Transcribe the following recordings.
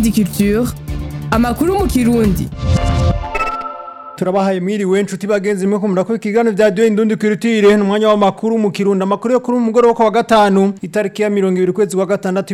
Indundi Culture amakuru mu kirundi turabahaye mwiriwe nshuti bagenzi mwe kumura ko ikiganiro vya Dio Indundi Culture n'umwanya w'amakuru mu kirundi amakuru yo kuri umugoroba kwa gatanu itariki ya 20 kwezi kwa gatandatu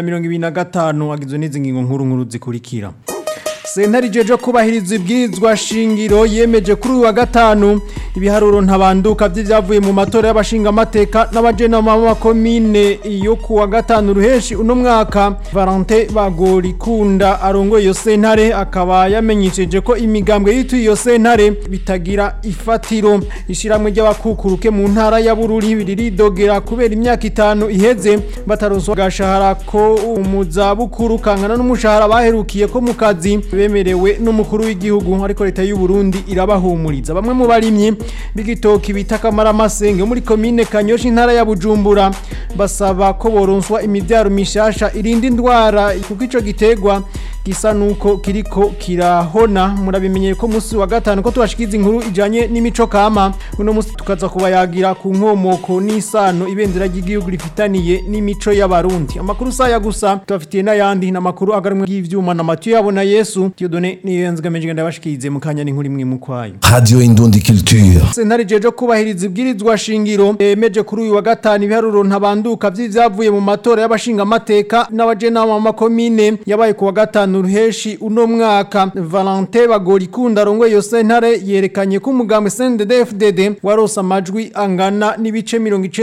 2025 agizwe n'izi ngingo nkuru nkuru zikurikira Sentare jeje kubahiriza ibwirizwa shingiro yemeje kuri uyu wa gatanu ibiharuro ntabanduka vy'ivyavuye mu matora y'abashinga amateka n'abajenama b'amakomine yo ku wa gatanu ruheshi uno mwaka Valentin Bagorikunda arongoye iyo sentare akaba yamenyesheje ko imigambwe yitu iyo sentare bitagira ifatiro ishiramwe ry'abakukuruke mu ntara ya Bururi riridogera kubera imyaka itanu iheze bataronswa gashahara ko umuzabukuru kankana n'umushahara baherukiye ko mu kazi bemerewe n'umukuru w'igihugu ariko leta y'u Burundi irabahumuriza bamwe mu barimyi b'igitoki bita kamaramasenge muri komine Kanyosha intara ya Bujumbura basaba ko boronswa imivyaro mishasha irinda indwara kuko ico gitegwa gisa nuko kiriko kirahona murabimenyeye ko musi wa gatanu ko tubashikiza inkuru ijanye n'imico kama uno musi tukaza kubayagira ku nkomoko n'isano ibendera ry'igihugu rifitaniye n'imico y'abarundi amakuru saya gusa tubafitiye n'ayandi n'amakuru agarumwe y'ivyuma na Mathieu yabona Yesu Dieudonné niyo nzigamije ndabashikize mu kanya n'inkuru imwe mu kwayo Radio Indundi Culture. Sentare jeje kubahiriza ibwirizwa shingiro emeje kuri uyu wa gatanu ibiharuro ntabanduka vy'ivyavuye mu matora y'abashinga amateka n'abajenama makomine yabaye ku wa gatanu ruheshi uno mwaka Valentin Bagorikunda arongoye iyo sentare yerekanye ko umugambwe CNDD-FDD warose amajwi angana n'ibice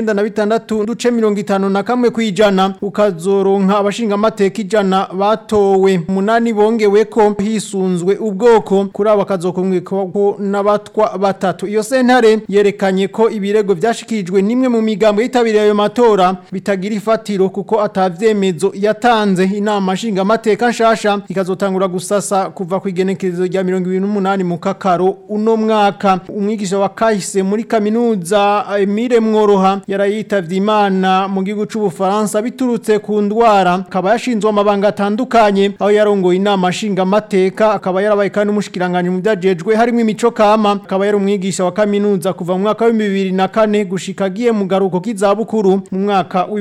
96 duce 50 na kamwe kwijana ukazoronka abashinga amateka ijana batowe munani bongewe ko hisunzwe ubwoko kuri aba kazokomweko n'abatwa batatu iyo sentare yerekanye ko ibirego vyashikijwe nimwe mu migambo yitabiriye ayo matora bitagira ifatiro kuko atavyemezo yatanze inama nshinga amateka nshasha ikazotangura gusasa kuva ku igenekerezo rya 28 mu kakaro uno mwaka umwigisha wa kahise muri kaminuza Emile Mworoha yarayitavye imana mu gihugu c'ubufaransa biturutse ku ndwara akaba yashinzwe amabanga atandukanye aho yarongoye inama nshinga amateka akaba yarabaye kandi umushikiranganje mu vyajejwe harimo imico kama akaba yari umwigisha wa kaminuza kuva mu mwaka wa 2004 gushika agiye mu garuko k'izabukuru mu mwaka wa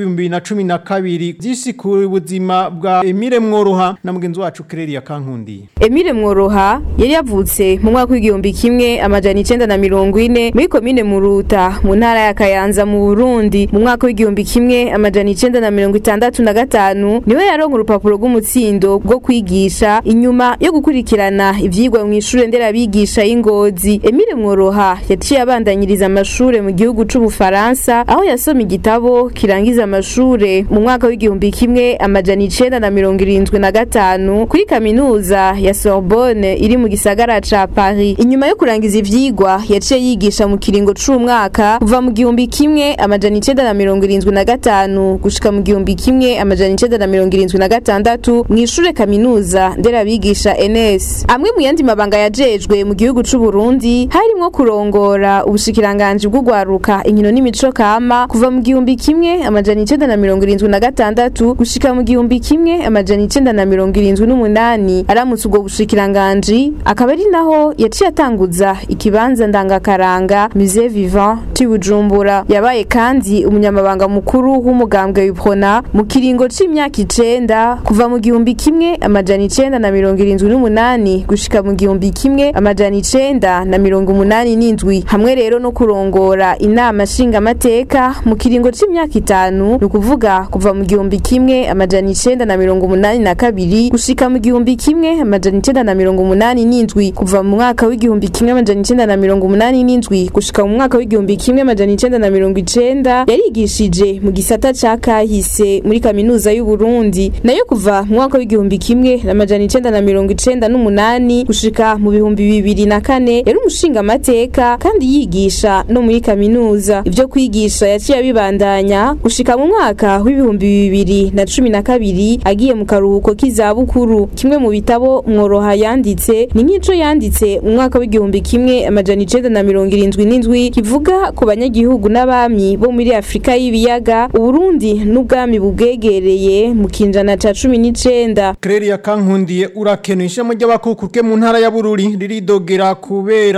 2012 vyisi ku buzima bwa Emile Mworoha na mugenzi wacu Claire Kankundiye Emile Mworoha yari yavutse mu mwaka w'igihumbi kimwe amajana icenda na mirongo ine muri komine Muruta mu ntara ya Kayanza mu Burundi mu mwaka w'igihumbi kimwe amajana icenda na mirongo itandatu na gatanu niwe yaronka urupapuro rw'umutsindo bwo kwigisha inyuma yo gukurikirana ivyigwa mu ishure nderabigisha y'Ingozi Emile Mworoha yaciye abandanyiriza amashure mu gihugu c'Ubufaransa aho yasoma igitabo kirangiza amashure mu mwaka w'igihumbi kimwe amajana icenda na mirongo irindwi na gatanu kuri kaminuza ya Sorbonne iri mu gisagara ca Paris inyuma yo kurangiza ivyigwa yaciye yigisha mu kiringo c'umwaka kuva mu gihumbi kimwe amajana icenda na mirongo irindwi na gatanu gushika mu gihumbi kimwe amajana icenda na mirongo irindwi na gatandatu mw'ishure kaminuza nderabigisha NS amwe mu yandi mabanga yajejwe mu gihugu c'u Burundi harimwo kurongora ubushikiranganji bw'ugwaruka inkino n'imico kama kuva mu gihumbi kimwe amajana icenda na mirongo irindwi na gatandatu gushika mu gihumbi kimwe amajana icenda na mirongo irindwi n'umunani aramutse ubwo bushikiranganji akaba ari naho yaciye atanguza ikibanza ndangakaranga musée vivant c'i Bujumbura yabaye kandi umunyamabanga mukuru w'umugambwe w'iprona mu kiringo c'imyaka icenda kuva mu gihumbi kimwe amajana icenda na mirongo irindwi n'umunani gushika mu gihumbi kimwe amajana icenda na mirongo umunani n'indwi hamwe rero no kurongora inama nshingamateka mu kiringo c'imyaka itanu ni ukuvuga kuva mu gihumbi kimwe amajana icenda na mirongo umunani na kabiri gushika mu gihumbi kimwe amajana icenda na mirongo umunani n'indwi kuva mu mwaka w'igihumbi kimwe amajana icenda na mirongo umunani n'indwi gushika mu mwaka w'igihumbi kimwe amajana icenda na mirongo icenda yarigishije mu gisata ca kahise muri kaminuza y'u Burundi nayo kuva mu mwaka w'igihumbi kimwe amajana icenda na mirongo icenda n'umunani gushika mu bihumbi bibiri na kane yari umushinga amateka kandi yigisha no muri kaminuza ivyo kwigisha yaciye abibandanya gushika mu mwaka w'ibihumbi bibiri na cumi na kabiri agiye mu karuhuko k'izabukuru kimwe mu bitabo mworoha yanditse ni nk'ico yanditse mu mwaka w'igihumbi kimwe amajana icenda na mirongo irindwi n'indwi kivuga ku banyagihugu n'abami bo muri afurika y'ibiyaga uburundi n'ubwami bubwegereye mu kinjana ca cumi n'icenda Claire Kankundiye urakenuye ishamo ry'abakukuruke mu ntara ya Bururi riridogera kubera imyaka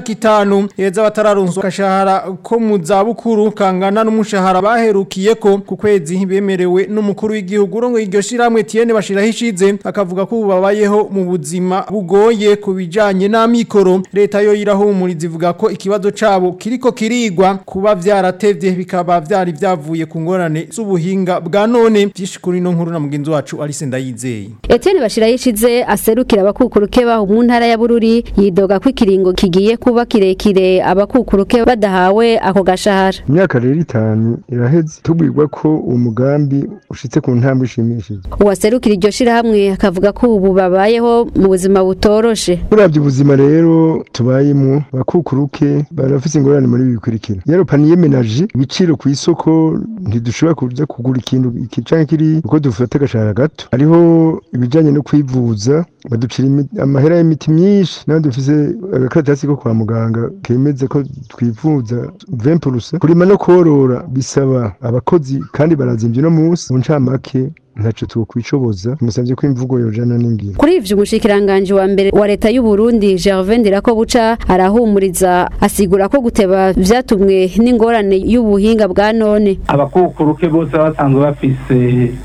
imyaka itanu heza batararonswa agashahara ko mu zabukuru kangana n'umushahara baherukiyeko ku kwezi bemerewe n'umukuru w'igihugu urongo iryo shiramwe Tiene bashiraho ishize akavuga ko ubu babayeho mu buzima bugoye ku bijanye n'amikoro leta yo irahumuriza ivuga ko ikibazo cabo kiriko kirigwa kuba vyaratevye bikaba vyari vyavuye ku ngorane z'ubuhinga bwa none vyinshi kuri no nkuru na mugenzi wacu Alice Ndayizeye Etienne Bashirayishize aserukira abakukuruke baho mu ntara ya Bururi yidoga ko ikiringo kigiye kuba kirekire abakukuruke badahawe ako gashahara imyaka rero itanu iraheze tubwirwa ko umugambi ushitse ku ntambwe ishimishije uwaserukira iryo shirahamwe akavuga ko ubu babayeho mu buzima butoroshe uravye ubuzima rero tubayemo abakukuruke barafise ingorane muri ibi bikurikira yaro paniye menaje ibiciro ku isoko ntidushobora kuja kugura ikintu iki canke kiri uko dufata agashahara gato hariho ibijanye no kwivuza baducira imi- amahera y'imiti myinshi naho dufise agakaratasi ko kwa muganga kemeza ko twivuza 20% kurima no korora bisaba abakozi kandi barazimvye no munsi mu ncamake ntaco twokwicoboza musavye ko imvugo yojana n'ingiro kuri ivyo umushikiranganje wa mbere wa leta y'u Burundi Gervais Ndirakobuca arahumuriza asigura ko guteba vyatumwe n'ingorane y'ubuhinga bwa none abakukuruke bose basanzwe bafise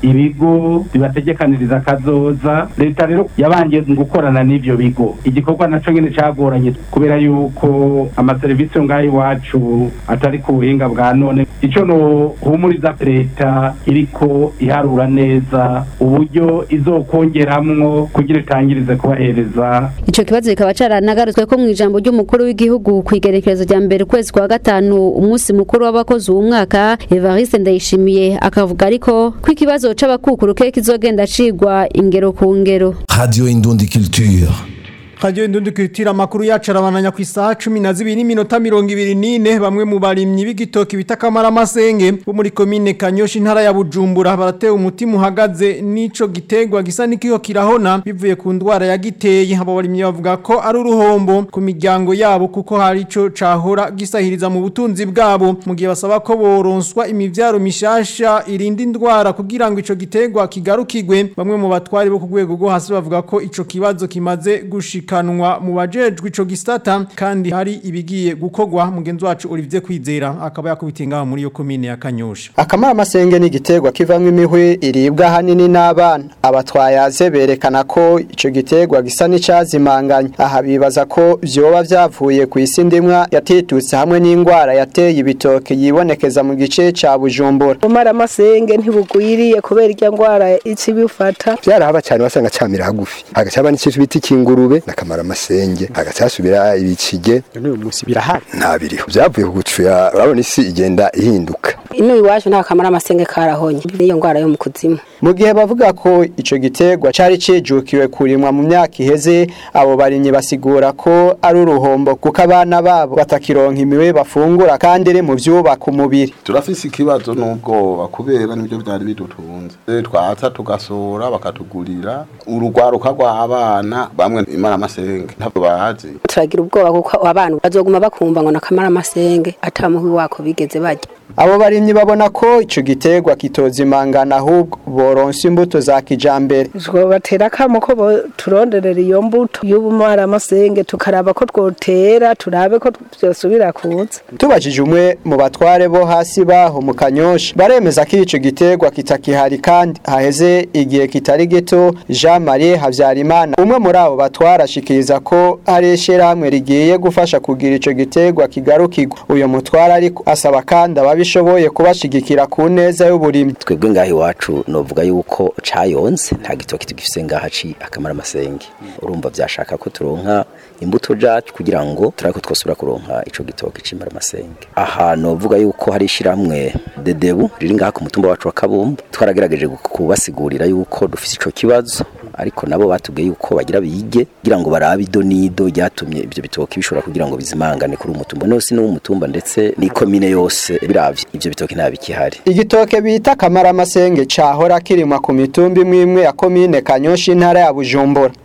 ibigo bibategekaniriza akazoza leta rero yabanje gukorana n'ivyo bigo igikorwa naco nyene cagoranye kubera yuko amaserivisi yo ngaho iwacu atari ku buhinga bwa none ico nohumuriza leta iriko iharura neza uburyo izokongeramwo kugira itangirize kubahereza ico kibazo kikaba caranagarutswe ko mu ijambo ry'umukuru w'igihugu kw'igerekerezo rya mbere ukwezi kwa gatanu umunsi mukuru w'abakozi uwu mwaka Evariste Ndayishimiye akavuga ariko ko ikibazo c'abakukuruke kizogenda cigwa ingero ku ngero Radio Indundi Culture. Radio Indundi kwitira makuru yacu arabananya ku isaha 12 n'iminota 24 bamwe mu barimyi b'igitoki bitakamara amasenge bo muri commune Kanyoshi ntara ya Bujumbura barateye umutima uhagaze nico gitegwa gisa nikiyo kirahona bivuye ku ndwara ya giteye abo barimyi bavuga ko ari uruhombo ku miryango yabo kuko hari ico cahora gisahiriza mu butunzi bwabo mu gihe basaba ko boronswa imivyaro mishasha irinda indwara kugira ngo ico gitegwa kigarukigwe bamwe mu batwari bo ku rwego rwo hasi bavuga ko ico kibazo kimaze gushika kanwa mu bajejwe ico gisata kandi hari ibigiye gukogwa mugenzi wacu Olivier Kwizera akaba yakubitenga muri yo commune ya Kanyosha akamara amasenge ni igiterwa kivamwo imihwi iribwa hanini n'abana abatwayaze berekana ko ico giterwa gisa n'icazimanganya aha bibaza ko vyoba vyavuye ku isi ndimwa yatitutse hamwe n'ingwara yateye ibitoke yibonekeza mu gice ca Bujumbura umara amasenge ntibugwiriye kubera irya ngwara ici bifata byarahaba cyane wasanga camira hagufi hagacaba n'ikintu bita ikingurube nakamara amasenge hagacasubira ibicige n'uyu munsi birahari nta biriho byavuye ku gucuya urabona isi igenda ihinduka ino iwacu nta kamara amasenge karahonye niyo ngwara yo mu kuzimu mu gihe bavuga ko ico giterwa cari cijukiwe kurimwa mu myaka iheze abo barimyi basigura ko ari uruhombo kuko abana babo batakironka imiwe bafungura kandi iri mu vyubaka umubiri turafise ikibazo n'ubwoba kubera nibyo byari bidutunze twaza tugasura bakatugurira urugwaruka rw'abana bamwe imara amasenge ntabwo bazi turagira ubwoba kuko abana bazoguma bakumva ngo nakamara amasenge atamuhwi wako bigeze bajya abo barimyi babona ko ico giterwa kitozimangana ahubwo boronsa imbuto za kijambere batera kamo ko turonderera iyo mbuto y'ubumara amasenge tukaraba ko twotera turabe ko vyosubira kuza tubajije umwe mu batware bo hasi baho mu kanyosha baremeza ko ico giterwa kitakihari kandi haheze igihe kitari gito Jean Marie Havyarimana umwe muri abo batwara ashikiriza ko hari ishirahamwe rigiye gufasha kugira ico giterwa kigarukirwa uyo mutwara ariko asaba kandi ababishoboye kubashigikira ku neza y'uburimyi twebwe ngaho iwacu novuga yuko cayonze nta gitoki tugifise ngaha ci akamara amasenge urumva vyashaka ko turonka imbuto jacu kugira ngo turako twosubira kuronka ico gitoki cimara amasenge aha novuga yuko hari ishiramwe dedebu riri ngaha ku mutumba wacu wa kabumba twaragerageje kubasigurira yuko dufise ico kibazo ariko nabo batubwiye yuko bagira bige kugira ngo barabe ido nido ryatumye ivyo bitoki bishobora kugira ngo bizimangane kuri umutumba nose no umutumba ndetse ni komine yose biravye ivyo bitoki nta bikihari igitoke bita kamara amasenge cahora kirimwa ku mitumba imwe imwe ya komine Kanyoshi intara ya Bujumbura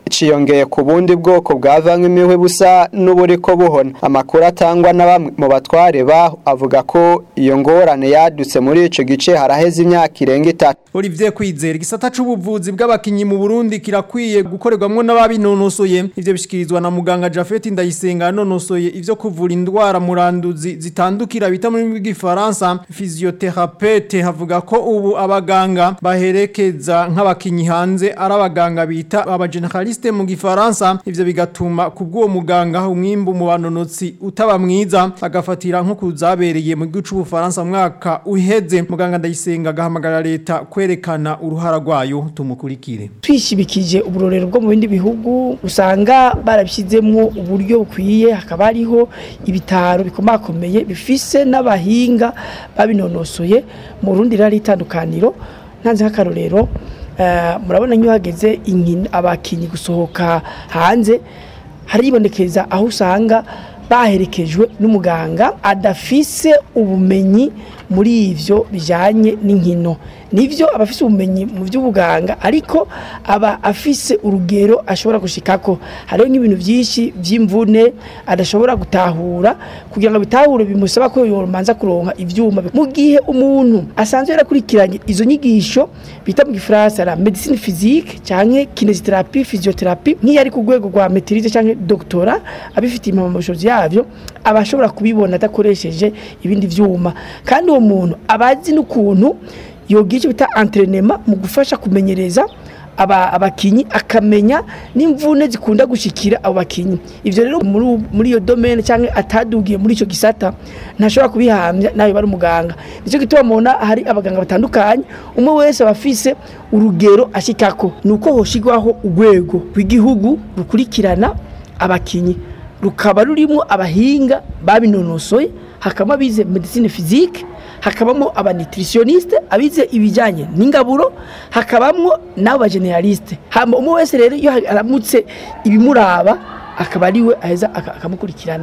ciyongeye ku bundi bwoko bwavanywe imihwi busa n'uburiko buhona amakuru atangwa na bamwe mu batware baho avuga ko iyo ngorane yadutse muri ico gice haraheze imyaka irenga itatu Olivier Kwizera igisata c'ubuvuzi bw'abakinyi mu Burundi kirakwiye gukorerwamwo n'ababinonosoye ivyo bishikirizwa na muganga Jafet Ndayisenga yanonosoye ivyo kuvura indwara muranduzi zitandukira bita muri bw'ifaransa physiothérapeute havuga ko ubu abaganga baherekeza nk'abakinyi hanze ari abaganga bita aba generaliste mu gifaransa ivyo bigatuma kubw'uwo muganga umwimbu mu banonotsi utaba mwiza agafatira nko kuzabereye mu gihugu c'ubufaransa mu mwaka uheze muganga Ndayisenga agahamagara leta kwerekana uruhara rwayo tumukurikire twishibikije uburorero bwo mu bindi bihugu usanga barabishyizemo uburyo bukwiye hakaba hariho ibitaro bikomakomeye bifise n'abahinga babinonosoye mu rundi rari itandukaniro ntanze nk'akarorero eh, murabona nk'iyo hageze inkino- abakinyi gusohoka hanze haribonekeza aho usanga baherekejwe n'umuganga adafise ubumenyi muri ivyo bijanye n'inkino nivyo aba afise ubumenyi mu by'ubuganga ariko aba afise urugero ashobora gushikako hariho nk'ibintu byinshi by'imvune adashobora gutahura kugira ngo bitahure bimusaba ko yomanza kuronka ivyuma mu gihe umuntu asanzwe yarakurikiranye izo nyigisho bita mu gifaransa la medicine physique canke kinesiotherapie physiotherapie nk'iyo ari ku rwego rwa maîtrise canke doctora abifitiye impamyabushobozi yavyo aba ashobora kubibona adakoresheje ibindi vyuma kandi uwo muntu aba azi n'ukuntu yogira icyo bita entraînement mu gufasha kumenyereza aba abakinyi akamenya n'imvune zikunda gushikira abo bakinyi ivyo rero muri u- muri iyo domaine cyangwa atadugiye muri ico gisata ntashobora kubihamya nawe bari umuganga nico gituma mubona hari abaganga batandukanye umwe wese aba afise urugero ashikako nuko hoshigwaho urwego rw'igihugu rukurikirana abakinyi rukaba rurimo abahinga babinonosoye hakaba abize medicine physique hakabamo abanitritioniste abize ibijyanye n'ingaburo hakabamo n'abo bageneraliste hama umwe wese rero iyo aramutse ibimuraba akaba ariwe aheza aka- akamukurikirana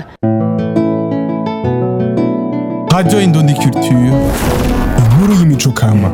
Radio Indundi Culture, inkuru y'imico kama.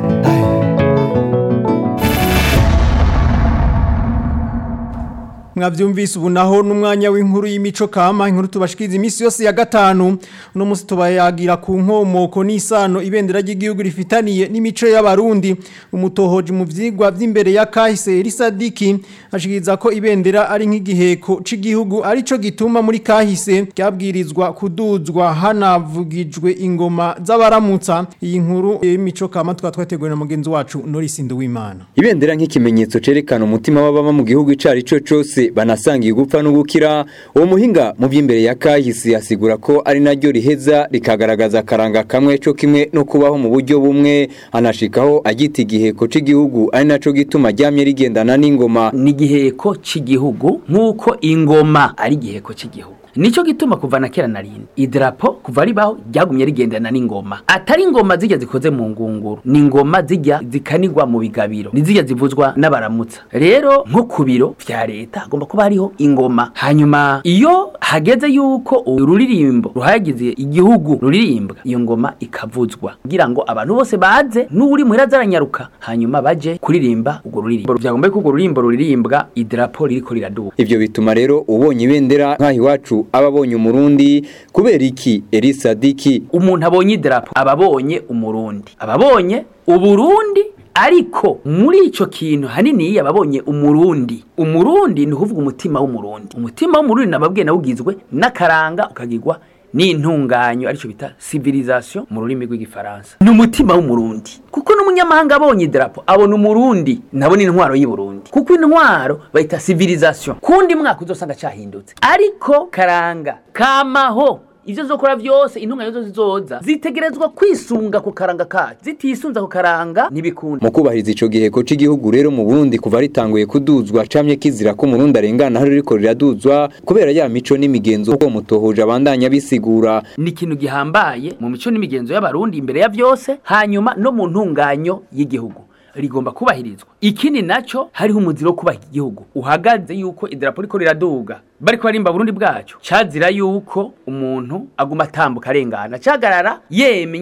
mwavyumvise ubu naho n'umwanya w'inkuru y'imico kama inkuru tubashikiriza iminsi yose ya gatanu uno munsi tubayagira ku nkomoko n'isano ibendera ry'igihugu rifitaniye n'imico y'abarundi umutohoji mu vyigwa vy'imbere ya kahise Elisadiki ashikiriza ko ibendera ari nk'igiheko c'igihugu arico gituma muri kahise ryabwirizwa kuduzwa hanavugijwe ingoma z'abaramutsa iyi nkuru y'imico kama tukaba twateguwe na mugenzi wacu Norris Nduwimana Ibendera nk'ikimenyetso cerekana umutima w'ababa mu gihugu icari co cose banasangiye gupfa no gukira uwo muhinga mu by'imbere ya kahise asigura ko ari naryo riheza rikagaragaza akaranga kamwe co kimwe no kubaho mu buryo bumwe anashikaho agita igiheko c'igihugu ari naco gituma ryamye rigendana n'ingoma ni igiheko cy'igihugu nk'uko ingoma ari igiheko cy'igihugu nicyo gituma kuva na kera na rindi idarapo kuva ribaho ryagumye rigendana n'ingoma atari ingoma zijya zikoze mu ngunguru ni ingoma zijya zikanigwa mu bigabiro nizijya zivuzwa n'abaramutsa rero nko ku biro vya leta hagomba kuba hariho ingoma hanyuma iyo hageze yuko ururirimbo ruhagize igihugu ruririmbwa iyo ngoma ikavuzwa kugira ngo abantu bose baze n'uri muhira zaranyaruka hanyuma baje kuririmba urwo ruririmbo byagomba ko urwo ruririmbo ruririmbwa idarapo ririko riraduka ivyo bituma rero ubonye ibendera nk'aho iwacu aba abonye umurundi kubera iki Elisadiki umuntu abonye idarapo aba abonye umurundi aba abonye uburundi ariko muri ico kintu hanini yababonye umurundi umurundi ni ukuvuga umutima w'umurundi umutima w'umurundi nababwiye nawugizwe n'akaranga ukagirwa n'intunganyo arico bita civilisation mu rurimi rw'igifaransa ni umutima w'umurundi kuko n'umunyamahanga abonye idarapo abona umurundi nabona intwaro y'uburundi kuko intwaro bayita civilisation kundi mwaka uzosanga cahindutse ariko karanga kamaho ivyo zokora vyose intungane zose zizoza zitegerezwa kwisunga ku karanga kacu zitisunza ku karanga ntibikunda mu kubahiriza ico giheko c'igihugu rero mu Burundi kuva ritanguye kuduzwa camye kizira ko umurundi arengana hari riko riraduzwa kubera ya mico n'imigenzo ko mutohoje abandanya bisigura ni ikintu gihambaye mu mico n'imigenzo y'abarundi imbere ya vyose hanyuma no mu ntunganyo y'igihugu rigomba kubahirizwa ikindi naco hariho umuziro wo kubaha igihugu uhagaze yuko idarapo riko riraduga bariko barimba Burundi bwacu cazira yuko umuntu aguma atambuka arengana cagarara yemye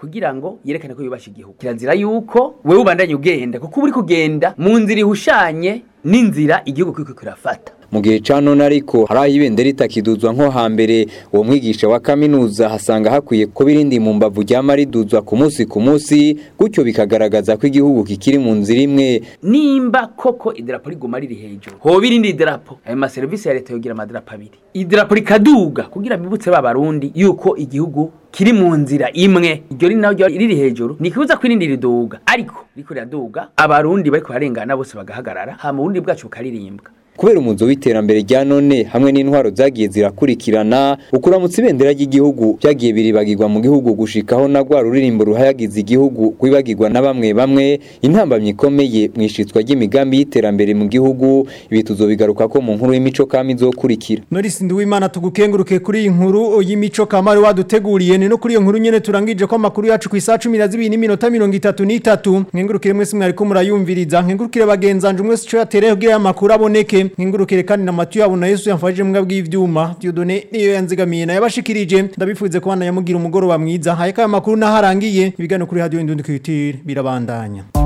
kugira ngo yerekane ko yubasha igihugu kirazira yuko wewe ubandanye ugenda kuko uba uri kugenda mu nzira ihushanye n'inzira igihugu kiriko kirafata mu gihe ca none ariko hari aho ibendera itakiduzwa nko hambere uwo mwigisha wa kaminuza hasanga hakwiye ko birindi mu mbavu ryama riduzwa ku munsi ku munsi gutyo bikagaragaza ko igihugu kikiri mu nzira imwe nimba koko idarapo riguma riri hejuru hoba irindi darapo ayo maserivisi ya leta yogira amadarapo abiri idarapo rikaduga kugira bibutse ba barundi yuko igihugu kiri mu nzira imwe iryo ri naryo riri hejuru nikibuza ko irindi riduga ariko riko riraduga abarundi bariko bararengana bose bagahagarara hama uburundi bwacu bukaririmbwa kubera umuzo w'iterambere rya none hamwe n'intwaro zagiye zirakurikirana ukuramutsa ibendera ry'igihugu byagiye biribagirwa mu gihugu gushikaho na rwa ruririmbo ruhayagiza igihugu rwibagirwa na bamwe bamwe intambamyi ikomeye mu ishitswa ry'imigambi y'iterambere mu gihugu ibi tuzobigaruka ko mu nkuru y'imico kama izokurikira Norisi Nduwimana tugukenguruke kuri iyi nkuru y'imico kamari waduteguriye ni no kuri iyo nkuru nyene turangije ko amakuru yacu ku isaha 12 n'iminota 33 nkengurukire mwese mwari ko murayumviriza nkengurukire bagenzanje mwese cyo yatereye kugira amakuru aboneke nkengurukire kandi na Matiyo yabo na Yesu yamfashije mbwa bw'ivyuma Dieudonné niyo yanzigamiye na yabashikirije ndabifuze ko bana yamugira umugoroba mwiza haye ka amakuru naharangiye ibigano kuri radio Indundi Culture birabandanya